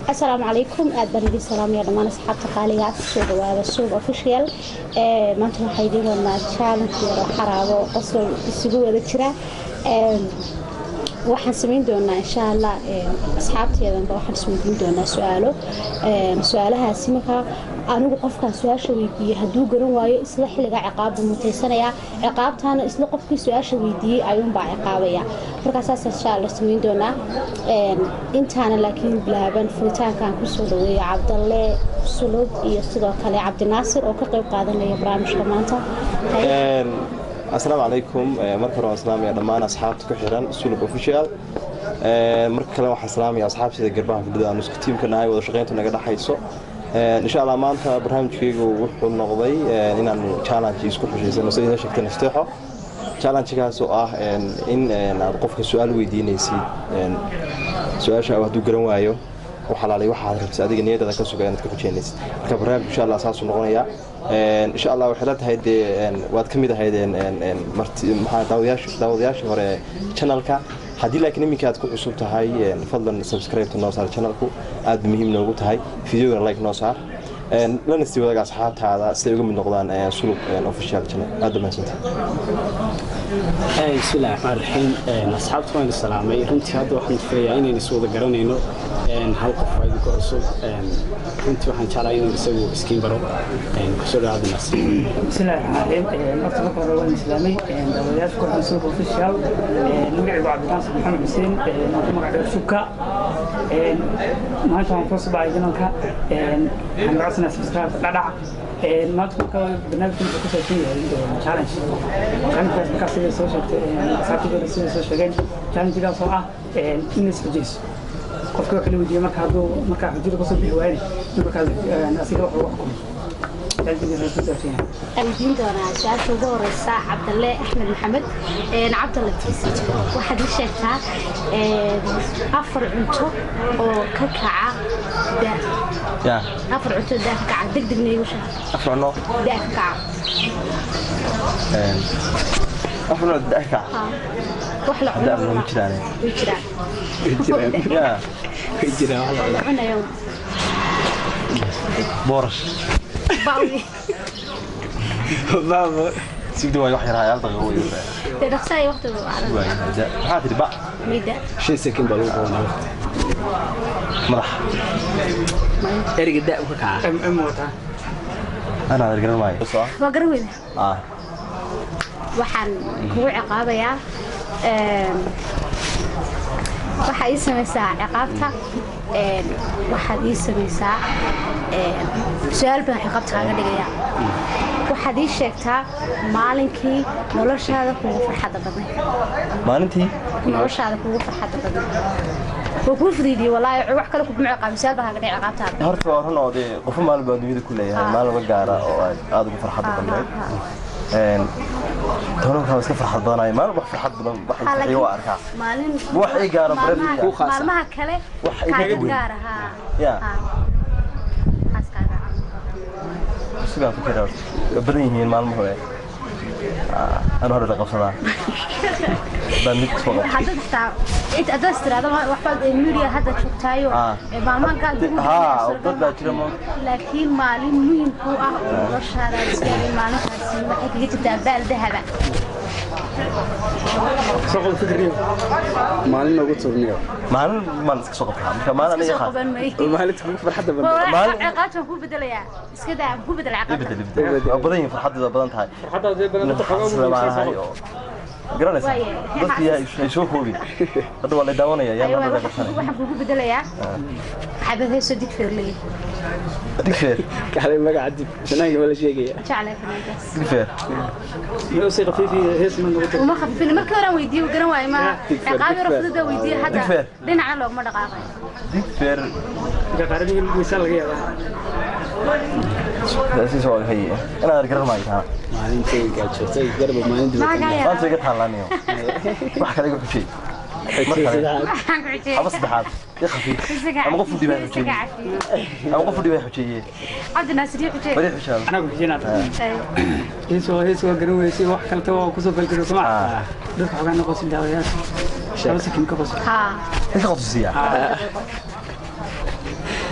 asalaamu calaykum aad baan idin salaamaya dhammaan asxaabta qaaliga kusoo dhawaada suub official maanta waxaa idiin wadnaa challenge yaro xaraabo qosol isugu wada jira waxaan samayn doonaa insha allah asxaabteedanba waxaan isweydiin doonaa su-aalo su-aalahaasi markaa anigu qofkaan su-aasha weydiiyey hadduu garan waayo isla xilligaa ciqaabbu mutaysanayaa ciqaabtaana isla qofkii su-aasha weydiiyey ayuunbaa ciqaabaya markaasaas insha allah samayn doonaa intaana laakiin bilaaban furitaankaan kusoo dhaweeya cabdalle sulub iyo sidoo kale cabdinaasir oo ka qayb qaadanaya barnaamijka maanta asalaamu calaykum marka hore waan salaamaya dhammaan asxaabta ku xiran sulub official marka kale waxaan salaamaya asxaabtida garbaha fadhida aan isku tiimka nahay wada shaqayntu naga dhaxayso insha allah maanta barnaamijkaygu wuxuu noqday inaan challenge isku xushaysano sida inoo sheegtay nasteexo challenge-gaas oo ah in aad qofka su-aal weydiinaysid su-aasha hadduu garan waayo waxalaalay waxaad rabtay adiga niyadada ka suga inaad ka xujeynaysid marka barnaamij insha allah saasuu noqonayaa insha allah waxay la tahay dee waad ka mid ahayd daawadayaashii hore channelka haddii laakiin iminka aad ku cusub tahay fadlan subscribe-ta noo saar channelku aad ba muhiim noogu tahay videogana like noo saar lana sii wadaga asxaabtaada siday uga mid noqdaan sulub official channel aad ba mahadsantahay bismillahi raxmaan raxiim asxaabta waan salaamay runtii hadda waxaan filayaa inaynu is wada garanayno hal qof waa idinka cusub runtii waxaan jeclaa inuu isagu iskiin baro kusoo dhawaada naas bismillahi raxmaan raxiim horta marka hore waan islaamay daawadayaasha ku xunsuub official magacaygu cabdinaasir maxamed xuseen ku magac dheer shubka maanta waan kusoo bacay janalka waxaan gacodsanaa subscribe dhadhac maanta marka barnaamijka wuxuu ku saabsan yahay challenge challengekaas markaa sida soo sheegtay asxaabtayda sida soo sheegeen challengegaas oo ah in is xujayso qofka waxa la weydiiyey marka hadduu markaa xujada kasoo bixi waayne in markaas asiga wax lagu xukumo challengegaas ku saabsan yahay weydiin doonaa su-aasha ugu horeysa cabdalle axmed maxamed cabdalle waxaad ii sheegtaa afar cunto oo ka kaca da afar cunto daa ka kaca deg degna igu sheeg afrano daa ka kaca afrano daka wax la cuno da ma jiraan way jiraan ya way jiraan wax la la cunayo boorash bawi baabo sigdi waayo wax yar hayaal daqiiqo way dee dhaqsa ay waqti waayo maxaa tiri ba mayda shan sekin baa lagu qabanaa waqti madax ereyga da u ka kaca m wataa ana adeer garan maayo waa garan weyda ah waxaan kugu ciqaabayaa waxaa ii samaysaa ciqaabta waxaad ii samaysaa su-aal baan ciqaabta kaaga dhigayaa waxaad ii sheegtaa maalinkii noloshaada kugu farxadda badnay maalintii noloshaada kugu farxadda badnay waa kuu fudiidiyey walaahi wax kale kuguma ciqaabin su-aal baan kaaga dhigay ciqaabtaada horta waa run oo dee qofo maalin baa duniyada ku leeyahay maalin ma gaara oo aad aad ugu farxadda badnayd tobankaa iska farxad badanayo maalin wax farxad badan wax iga waa arkaa maalin wax ii gaara maalmaha- baradiga. maalmaha kale Wax iga kaaga weyn. gaara haa Ya. Haa. Waxaas kaaga. sugaa ku jira waa badan yihiin maalmuhu eh anu hore la qabsadaa baan mid soo qabta haddaad xitaa inta haddaad tiraahdo waxbaad media hadda joogtaayo Ah. ee maalmaha gaal ugu haa horreeya dad baa jira mo laakiin maalin muhiim ku ah oo noloshaada aad isleedahay maalintaasi waxay kaga jirtaa baal dahaba soo qol fikriyo maalin noogu turniyo maalin maan iska soo qabtaa marka maalin aniga soo qaad qaban maayo maalinta kugu farxadda badan Maalin- ciqaabta waan kuu bedelayaa iska daa waan kuu bedela ibedel ciqaabta ibedel waa badan yihiin farxaddeeda badan tahay hadda dee badan islaamaanahay oo garanaysa Waaye. dadkii ay soo koobin hadda waa la daawanaya yaa Ayo, nabada waxaan qabsanay waxaan kuugu bedelayaa xabad heeso digfeer leeyahay digfeer kale magaca dib shanaanka ma la sheegaya jeclay fanaankaas digfeer miyuu si khafiifi hees ma noqoto uma khafifin markii hore aan weydiiyey garan waayo ma ciqaab yaro fudud aan weydiiyey hadda Digfeer. dhinacna looguma dhaqaaqayo digfeer gaqaaradii miisaan laga yaabaa siisa waa hay inaad garan maayo taa maalintay gaajootay garba maalin Maxaa kaa maanta yaabaa? iga taalaaniyo wax kale iga xujay mar kale Waxaan ku xujiyey. ama saddexaad i khafiif Isaga ama qof u dhibaa isaga xujeeye cafiye. ama qof u dhibaa xujeeye Cabdi Naasir iyo xujiyey. bari xushaan anaa ku xijinaad Ay, hees waa hees waa garan weysay wax kaleta waa kusoo falgelo soma Ah. dadka xogaa noqosin daawayaasha laba sakin ka qoso haa. inta qotusiya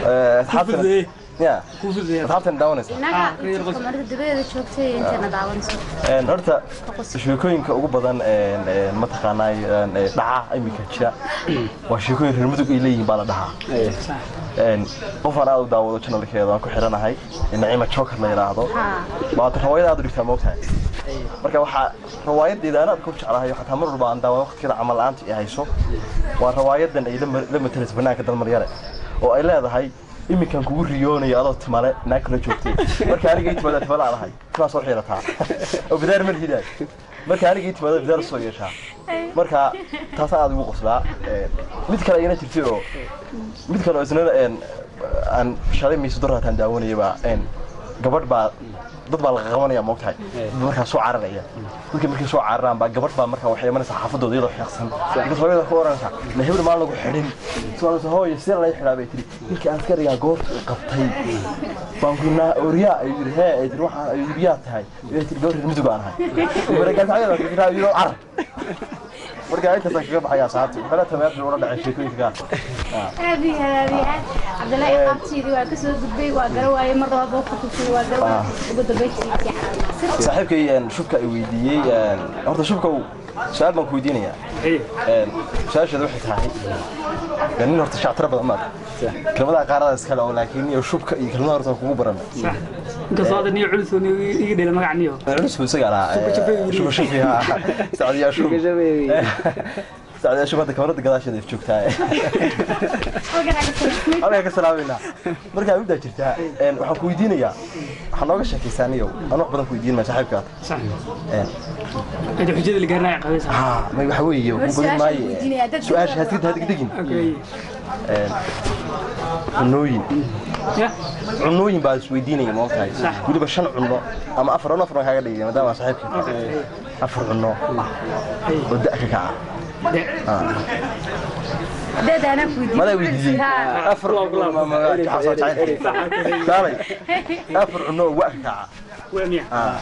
asxaabtan ya asxaabtan daawanaysa inaga Ah, reer qos- kamarada dabadeeda joogtay intana daawanayso Een, horta sheekooyinka ugu badan een, een, mataqaanaa een, ee, dhaca iminka jira waa sheekooyin reer mudug ay leeyihiin baa la dhahaa Een, qofaan aad u daawado channelkeeda waan ku xiranahay naciima joker la yidhaahdo baad rawaayad aad u dhigtaa moogtahay marka waxaa rawaayadeeda aan aad ku jeclahay xataa mar walba aan daawado waqtigeeda camal la'aanta i hayso waa rawaayadan ay la mar- la matalayso banaanka dalmaryare oo ay leedahay iminkan kugu riyoonayo adoo timale naag kala joogtay marka aniga ii timaada timale aan ahay timaa soo xiirataa oo bidaar mal hidaay marka aniga ii timaada bidaar soo yeeshaa marka taasaan aad ugu qoslaa Een, mid kale ayana jirtay oo mid kale oo isna een, aan shalay miisu daraataan daawanaya baa een, gabadh baa dad baa laga qabanaya moogtahay dad markaa soo cararaya dadkii markay soo cararaan baa gabadh baa markaa waxay imanaysaa xaafadooda iyadoo xiiqsan markaas hooyada ku oranaysaa na hebel maan lagu xidhin suaalasa hooyo sidee laga xidhaa bay tiri ninkii askarigaa goobta i qabtay baan ku naa oryaa ay yidhi hee ay tiri waxaan ay yidhi tahay ay tiri gabadh reer mudug aan ahay markaasayada kakiraa yidhi carar marka intaasaan kaga baxaya asxaabta waxaala tameerta ula dhacay sheekooyinka gaar aad iyo aad aad iyo aad cabdilaahi qaabtiidii waa kasoo gudbay waa gara waaye mar labaad baa ku kusay waa gara waaye ugu dambeyntii saaxiibkay een, shubka ay weydiiyey een, horta shubka uu su-aal baan ku weydiinayaa Een, su-aasheeda waxay tahay een, nin horta shactiro badan maad kelmadaha qaarada iskale oo laakiin iyo shubka iyo kelmadaha horta kugu baran inkastoo hadda niyo culus oo niyo iga dhela magac niyo culus buu isaga lahaa shuba shubi ha sacdiyaa shub sacdiyaa shub hadda kamarada gadaasheeda ay joogtaa halkaa ka salaamayna markaa middaa jirtaa een, waxaan ku weydiinayaa waxaa nooga sheekaysaa niyow aan wax badan ku weydiin maa saaxiibkaa sax Een, inta xujada la gaarnaa qabaysa ها ما يحوي وبدل ما سؤال هتقد هتقد دقين okay عنوين ya عنوين بعد سويديني ما قلت هاي صح. قولي بشن عنو اما افر عنو افر ما كاغا دغين مدام صاحبك افر عنو ودأك كعا deed anaa ku weydiiyey ما لا ويدي افر ما ما كعصا تعال داري افر عنو وأك كعا waa miya اه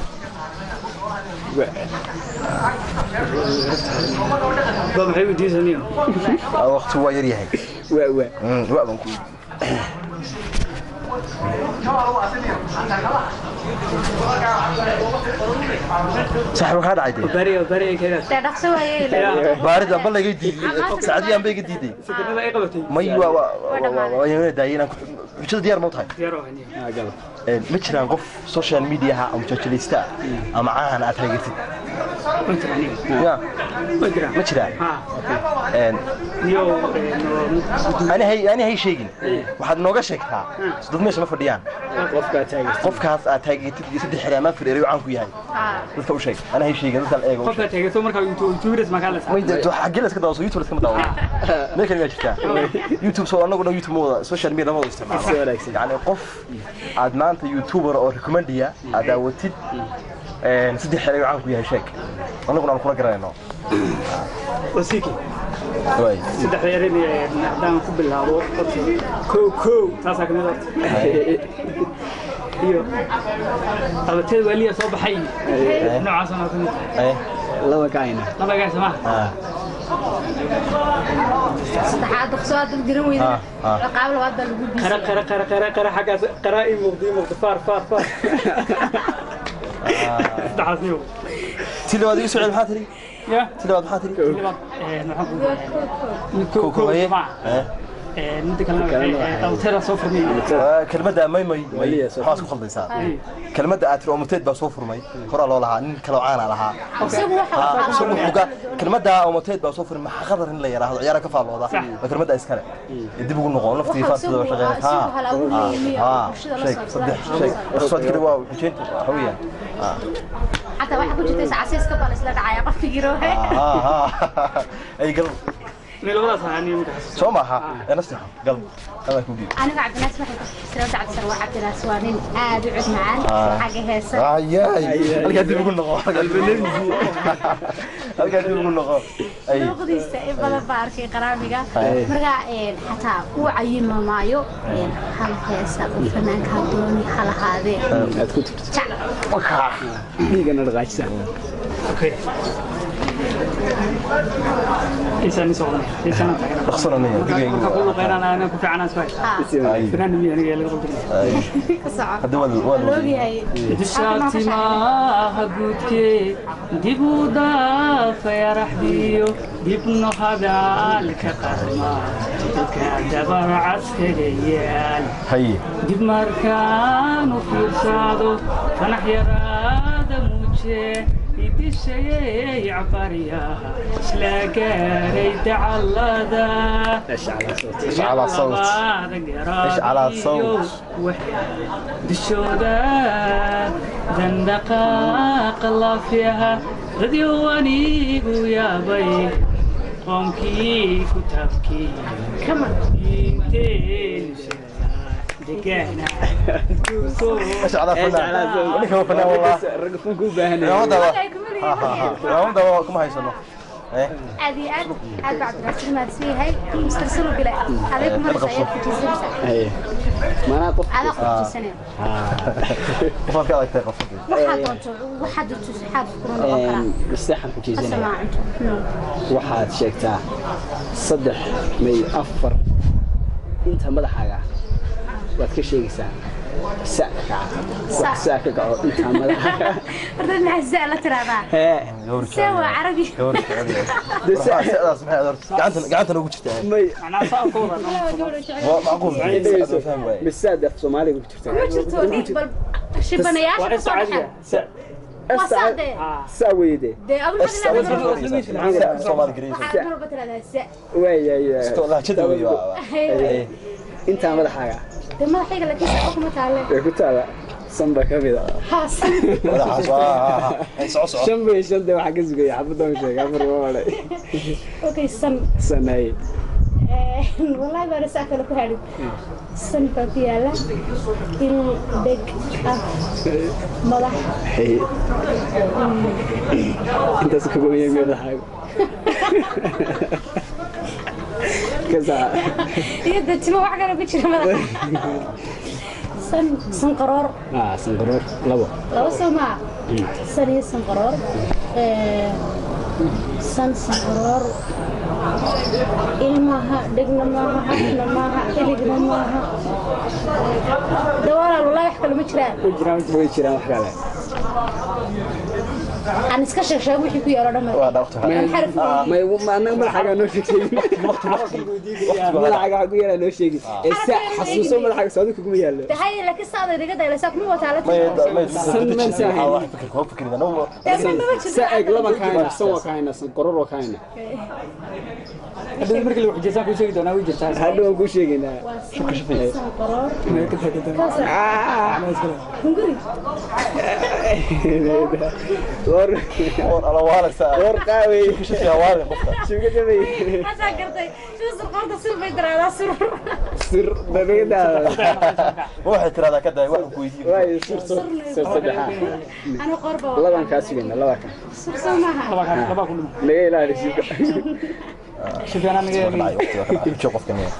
dad maxay weydiisay niyo وقت هو يري هاي waa waa وأ بنكو صاحبك هذا عادي bari bari ay keenaas dee dhaqso waaye ilaa بارد بل لقيت ديدي سعدي ام بيجي ديدي sakarada ay qabatay مي و و و داينا وجد ديار موتاي diyaar oo niyo aa galab ma jiraan qof social media ha ama jajilista ama caahan aad taageertid inta niyo ya ma jiraan ma jiraan ha Een, niyo ani hay ani hay sheegin waxaad nooga sheegtaa dad meesha ma fadhiyaan qofkaa taagan qofkaas aad taageertid iyo saddex xiraamaan fireeyo caan ku yahay dadka u sheeg ana hay sheegin dadka eego qofka taageerto markaa youtubers ma kala may jirto xagee la iska daawaso youtube la iska daawaso meel kale ma jirtaa youtube soo anagu dhan youtube ma wada social media ma wada Si isticmaalo wanaagsan. yani qof aad maanta youtuber oo recommendiya aad daawatid een, saddex xereeyo caan ku yahay sheeg anaguna aan kula garanayno wasiki waay saddex yeerin haddaan ku bilaabo horta kow kow taasaa kamid horta iyo qabateed waaliya soo baxay noocaasoo noo kamid eh laba kacayna labagaas ma ah saddexaad dhaqso aad dad garan weyda Ah, ah. qaab labaad baa lagu qara biisay qara qara qara qara xaggaas qara ii muuqda ii muuqda faar faar faar saddexaas niyo ti labaad igu socod maxaa tiri ya ti labaad maxaa tiri labaad maxaan ku kow kow Kokobaye. ma Eh, midda kalena qabateeda soo furmay ah, kelmadda may may may Waliya soo waxaad ku khaldaysaa kelmadda aad tiri omoteed baa soo furmay horaa loo lahaa nin kaloo caana lahaa isagu waxa uu Ah, isagu qabanaya. xuga kelmadda omoteed baa soo furmay maxaa qadar in la yaraahdo ciyaara ka faallooda waa kelmadda iskale ee dib ugu noqo naftii Waxa faasida isagu- shaqeyn isagu hal abuur leeyahay ha oo bulshada la sheeg socda. saddex sheeg dhaqsood kale waa xujeynta waxa weeyaan ah xataa waxa ku jirta casiiska baa la isla dhacaya qofkii roohe ah ah ay gal meel labadaas ahaa niyo marka xasuusto soo maaha ee naftii gal ama ku dhiib aniga cabdinaas waxay ku xisraa cabdisan waa cabdinaas waa nin aad u cod macaan Ah. xagga heesa ayay halkaa dib ugu noqo halkaa dib ugu noqo ay luuqdiisa in badan baa arkay qaraamiga Ay. marka een, xataa uu cayima maayo een, hal heesa oo fanaanka hadooni hal ahaadee aad ku turto jac wakaa dhiigana dhaqaajisa okay إيسان نسوي إيسان تاعنا dhaqsana niya digayga كل قيران أنا كنت عنا سوي فران مي أنا قال قلت hadda waa waa loogayahay dishaatimaha guudkee dib u dhaafaya raxdiyo dibno hadaalka qarma dadka dabarcaskaga yaal haye dib markaan u fiirsado fanax yaraada muuje idishayay cabaryaha isla gaaray dacallada على صوت. إيش على صوت؟ dishooda dandhaqaaqa laafiyaha radio anigu yaabay qoomkii ku taabkii inteenu degaana ايش على فنان ولك هو فنان والله ragga funka u baahan يا ودا ها ها ها يا ودا كما هيسنو ايه aad iyo aad aad baa cabdiraasiin mahadsan yahay mister sulubile adeeg marsa ayaad kujiisanaysaa haye maanaa qof adaa kujiisanaya qofka ka adagtay qofka waxaad doonto waxaad doonto saxaab kuma noqon karaa masteexan xujaysanaya asamaa cunto waxaad sheegtaa saddex may afar inta madaxaaga waad ka sheegaysaa sa ka kaca wax sa ka kaco inta madaxaaga horta maxaa saa la tiraahdaa hee see waa carabi gawrka sidaas maxay adorta gacanta gacanta ugu jirtaa may macnaa saa ku wadan waa macquul dhegeyso fahmi waaye misaad af soomaaliga ku jirtaa ma jirto dhiig bal shibanayaasha ka soo baxeen sa waa saadee sa weyde dee adu maxaad leedahay Soomaali Greece waxaad mar walba tiraahdaa sa waayaya lahjada weeye waa Hey, intaa madaxaaga dee madaxayga laakiin saa kuma taale ee ku taala sanba ka mida haasan walaxaas waa ay soco soco shan bay shan dee waxaa ka sugaya xabadan sheega afar waa wale okay san sanaye wallahi baana saa kale ku hadhin san baa ku yaala il dheg ah madax Hey. intaas ka goyay madaxaaga kasaa iyo dee timo wax kale ku jira madaxa san san qaroor ah sangaroor labo laba soo maa san iyo san qaroor Eh, san san qaroor ilmaha dhegna maaha afna maaha iligna maaha dawalaal wallahi wax kale ma jiraan way jiraan way jiraan wax kale aan iska sheeg sheeg wixii ku yaalo dhamma waa dhaafta Aan xaraf may ma anaga madaxaaga noo sheegay madaxaaga waxa ku yaala noo sheegi ee sa xasuuso madaxaaga saadu kuguma yaalo tahay laakiin saada iga daylaysaa kuma wataa la may may San man sahay. wax fikir ko fikirida no sa eg laban ka hayna san waa ka hayna san qoror waa ka hayna haddii markii la xujaysan ku sheegi doonaa way jirtaa hadhow waan kuu sheegaynaa shukr shufay hunguri war war ala wala sa war qaawey shufay wala qofka shuga jabay hadaa gartay sida surqoonta sil bay daraadaa surur sir dadada waxay tiraahdaa ka day wax ku weydiin way sir sir sir saddexa anu qorba laban ka sugayna laba ka sur soo maaha laba ka laba ku dhimo naga ilaali shuga shifyana naga dhacay waqti waa ka dhacay qofka ne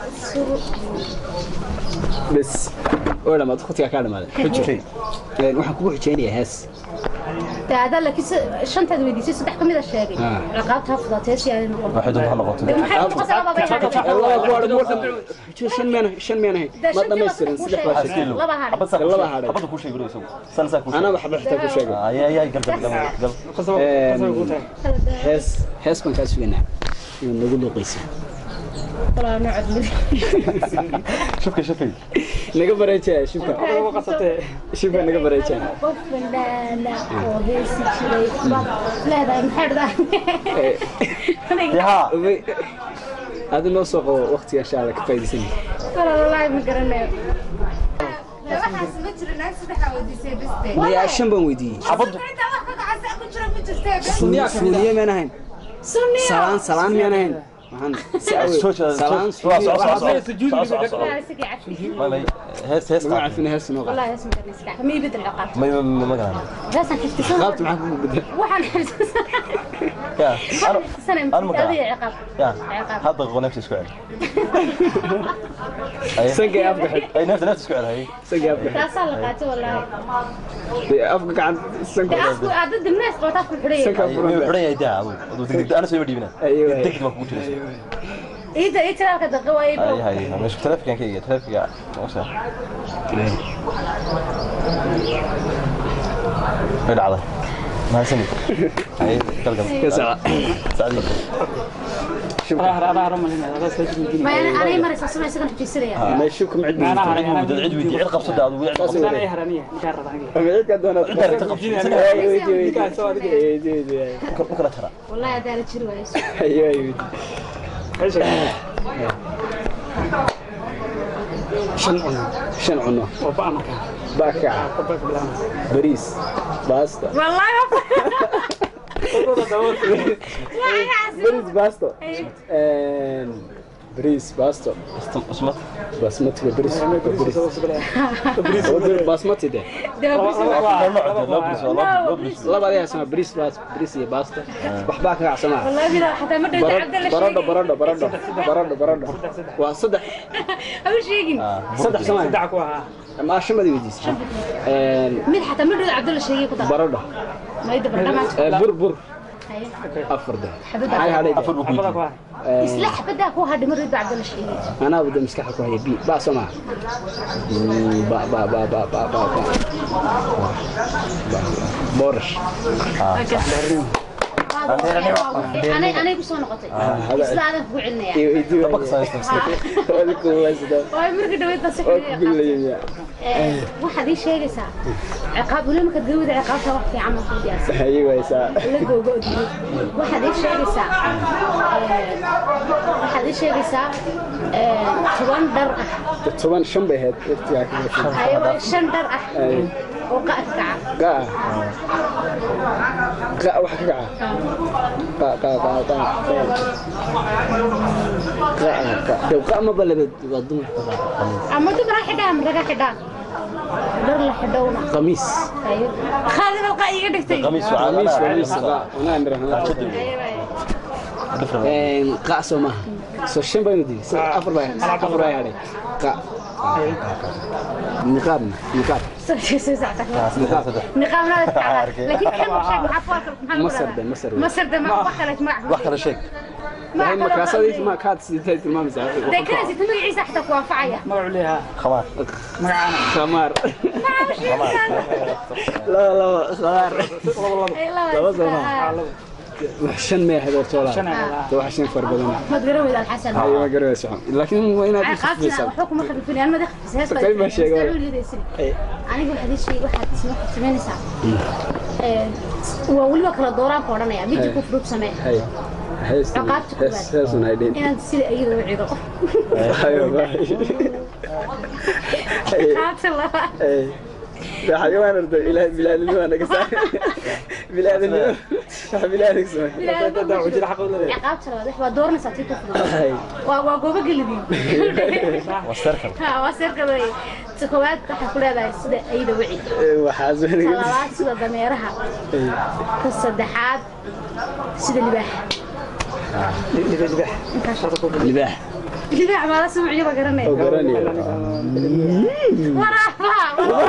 bas oo dhamaad khudka ka dhamaaday xujay een waxaan kugu xijeynayaa hees dee hadaa laakiin se- shantaad weydiisay saddex ka mid a sheegay Ah. ciqaabta ha fudatee si aanay noqon waxay doontaa noqoto dee maxay noqotay laba bay hadhay laba ku hadhay marka xujo shan meen shan meen ahayn dee ma shantii dhammaystirin ku saddex baa sheegay sheegay laba hadhay abad sa Laba hadhay. abad ku sheegay isagu san sa ku anaa waxba xitaa ku sheegay ay ay ay gal gal gal qasab qasab ku tahay hees hees baan kaa sugaynaa inuu nagu luuqaysa walaa nocod mid shufka shufay naga bareejaya shubka ugu qasabtay shubka naga bareejaya qof bandhaana oo heesi jiray baad leedahay maxay yaha adi noo soo qabo waqtiga insha alla ka faa'iidaysan walaa wallaahi ma garanayo waxaas ma jiro naag saddexa weydiisay biste maya shan baan weydiiyey abad intaa wax ka gacasa ku jira ku jirtee fuuniye miyaan ahayn sunniya salaan salaan miyaan ahayn maxaan si awe Soo jeeda- salaan soo- soo- soo- soo- soo- sujuud soo- soo- libi soo- والله اسكي عفي may may hees hees lagu qaad. cafina hees noo qaad والله اسمك اسكي عفي ما يبدل العقاب may may may ma garanay بس انا حفت سنه qaabta maxaa kugu bedel waxaan xifdsan ya anu sana أنا مقرأ. adiga ciqaab ya ciqaab hadda qonafta isku cel Aye. sankay afka xid ay nafta nafta isku cel hay sankay afka xid taasaa la qaatay wallaahi Dee, afka gacan sanka de afku aad dad mees qabtaa ku xidhay Sanka- Ay, may xidhan yahay daa adu adu degdeg ana soo dhiibina Aye, aye. degdeg baa kugu jiraysa iida ii tiraalka daqa waayay hay hay meesha taleefanka iyo taleefanka moosa way dhacday mahadsanid hay galgal sacdi ma anay maraysa sama isagan xajiisanaya meeshu kuma cid cid weydi cid weydi cid qabsada adu cid qabsada cidka doonaa Cidda rabta qabsada Ay, weydii, weydii. Weydii, weydii. u kala tara wallahi hadaa la jiri waayo Ayo, ayo, weydii. shan cuno shan cuno bakaca bariis baasta wallahi bariis baasto bariis baasto usmad basmatiga bariis bariis basmati de laba adiga sama bariis baas bariis iyo baasta waxbaa ka gacsama wallahi bila xataa ma dhawta cabdalla baradho baradho baradho baradho baradho waa saddex aw sheegin saddex sama ama shamadi weydiis mid xataa ma dhawta cabdalla sheegay ku dar baradho ma ida bardhamaad bur bur afar de maxay hadhay afar buu ku yidhi isla xabadaa ku hadhay ma dhawta cabdalla sheegay anaa wada maskaxda ku haya bi ba soma ba ba ba ba ba ba ba boorash anay anay ku soo noqotay isla adan kugu celinaya iyo idiwa Dabaq samaysta maskaxda. wali ku waysada waay marka dhaweyd baa si oo ku xidhiidha gulaya waxaad ii sheegaysaa ciqaab weli markaad gawada ciqaabta wax fiican ma ku diyaarsan hayi waysaa la googo odiyey waxaad ii sheegaysaa waxaad ii sheegaysaa toban dhar ah toban shan bay ahayd waqtigaa ka gashay ayawa shan dhar ah Ay. oo qa'a ka kaca gaa gaa waxa ka kaca gaa gaa gaa gaa gaa gaa dew gaa ma balabad waa dumarka gaa ama dumar ha xidhaa ama raga xidhaa dhar la xidhowna qamiis ayo khaadib alqa iga dhigtay qamiis waa qamiis calaamad. qamiis gaa unaa nirahna Different. gaa soo maaha soo shan baynu digi afar baa afar baa hadhay gaa niqaabna niqaab soo jeesay saacada Saddex, saddex. niqaamna la tacala Arkay. laakiin kan wax sheeg maxaa faalka maxaa Masar de, Masar de. masar de ma wax kale ma wax kala sheeg yahay markaasadii ma kaad sidee tilmaamaysaa de kana si magaciisa xataa ku anfacaya khamaar khamaar laba laba khamaar Ay, laba Laba iska- sano. ah. wax shan mee ahayd oo toolaa wax shan far badan mad garan weyda alxasan hayo ma garayso laakiin waa inaad ay u qaabtina sifaysaa waxba kuma khalifinayaan madax hees baa Kalimaa sheego. Ay. aniga waxaad ii sheeg waxaad isma samaynaysaa Ee, waa weliba kala dooraan ka odhanaya midi ku furub samee hay hees Ciqaabta ku hees baad. heesun ay dhin inaad sida iyada u cido hayo baa qaabta labaad ay waxaa waan arda ilaahay bilaadnimo waa naga saa bilaadnimo wax bilaadnig samay ciqaabta labaad wax waa dooranaysaa tii ku furub hay waa waa goobo gelidii waa circle ha waa seerka wey ta koowaad waxaa ku leedahay sida iyada u cid waxaas ta waniga labaad sida dameeraha ta saddexaad sida libaaxa libaax libaax maala sumciyo ba garanay oo garanayo waraafaha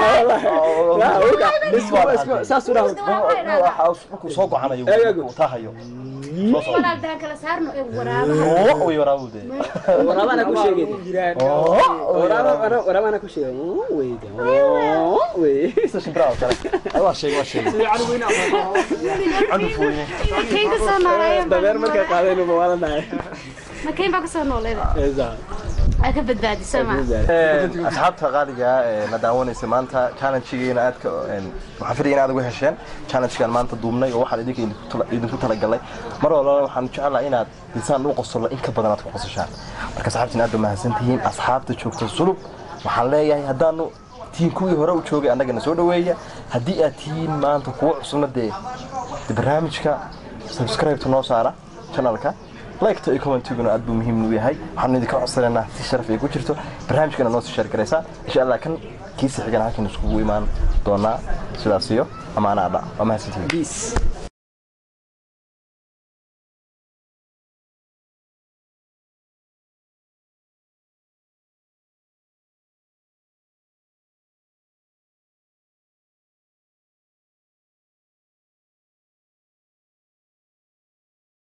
saas u dhaw markuu soo gocanayo Eego. uu taahayo soo socdo walaaldaan kala saarno ee waraabaha oo way waraabu de waraabana ku sheegay waraabana waraabana ku sheegay weyda wey sida shimbiraha oo kale ay waa sheeg waa sheeg candu fooyne makayn ka soo nooleeya dabeer markay qaadeen uma wala dhahay makayn baa ka soo nooleeda eeza ay ka badbaadisa ma asxaabta qaaliga ah ee na daawanaysa maanta challengegeena aadka een, waxaan filaya in aad uga hesheen challengegan maanta duubnay oo waxaan idinka idinku tala- idinku talagalay mar walbana waxaan jeclahay inaad lisaan u qosolo in ka badan aad ku qosashaan marka asxaabtiin aad ba mahadsantihiin asxaabta joogta sulub waxaan leeyahay haddaanu tihiin kuwii hore u joogay annagana soo dhaweeya haddii aad tihiin maanta kuwa cusubna dee dee barnaamijka subscribe-ta noo saara channelka liketa iyo commentiguna aad buu muhiim u yahay waxaanu idinka codsanaynaa si sharaf ay ku jirto barnaamijkana noo sii sheer garaysaa insha allah kan kiisi xigana halkan iskugu imaan doonaa sidaas iyo amaanaadha waa mahadsantihiin Peace.